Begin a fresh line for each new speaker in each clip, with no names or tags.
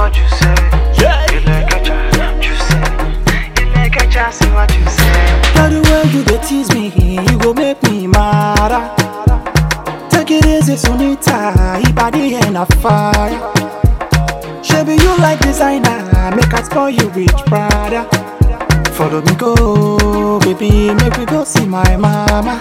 what you say.
Yeah.
You like a child, you say. You like a child, see what you say.
Now the way you dey tease me, you go make me mad. Take it easy, Sunita, body and a fire. Shabby, you like designer, make I spoil you with Prada. Follow me go, baby, make we go see my mama.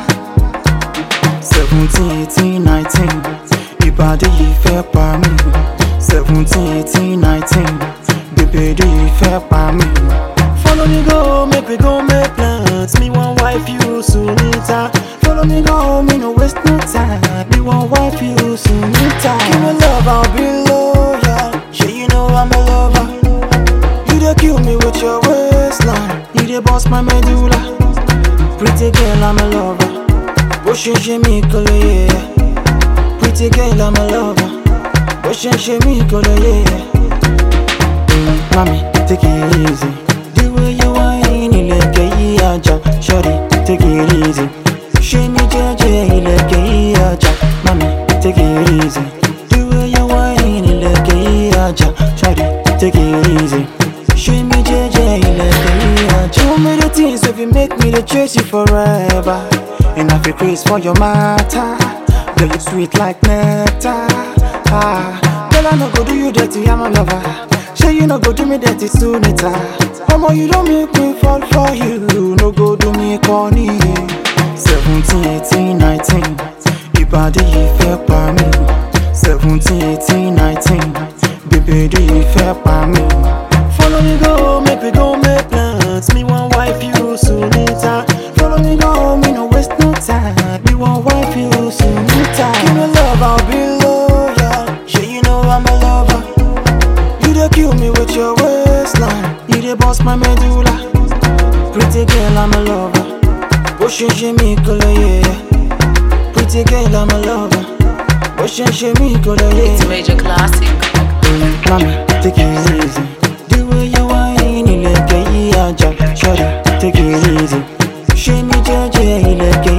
17, 18, 19, ìbàdí yìí fẹ́ pa mí. 17, 18, 19, bèbèdí yìí fẹ́ pa mí. Follow me go, make we go make plans. Me want wife you Sunita. Follow me go, me no waste no time. Me want wife you Sunita. Give me love, I'll be loyal. Sure you know I'm a lover. You dey kill me with your waistline. You dey boss my medulla. Pretty girl, I'm a lover. Bó ṣe ṣe mí kò lè yé ẹ. Pretty girl, I'm a lover. Bó ṣe ṣe mí kò lè yé ẹ. Mm, Mami, take it easy. The way you whine, ilẹ̀kẹ̀ yí ajá. Shorty, take it easy. Ṣé mi jẹ́jẹ́ ilẹ̀kẹ̀ yí ajá? Mami, take it easy. The way you whine, ilẹ̀kẹ̀ yí ajá. Shorty, take it easy. Ṣé mi jẹ́jẹ́ ilẹ̀kẹ̀ yí ajá? Too many things wey fit make me dey chase you forever. And I feel crazy for your matter. Girl, you sweet like nectar. Ah, girl, I no go do you dirty, I'm a lover. Say you no go do me dirty soon later. Omo, you don't make me fall for you. No go do me corny. 17, 18, 19. Ìbàdí yìí fẹ́ pa mí. 17, 18, 19. Bèbèdí yìí fẹ́ pa mí. Follow me go, make we go make plans. Me want wife you Sunita. Follow me go, me no waste no time. Me want wife you Sunita. Give me love, I'll be loyal. Sure you know I'm a lover. You dey kill me with your waistline. You dey boss my medulla. Pretty girl, I'm a lover. Bó ṣe ṣe mí kò lè yé ẹ. Pretty girl, I'm a lover. Bó ṣe ṣe mí kò lè yé
It's
ẹ.
major classic.
Mami, take it easy. The way you whine, ilẹ̀kẹ̀ yí ajá. Shorty, take it easy. Ṣé mi jẹ́jẹ́ ilẹ̀kẹ̀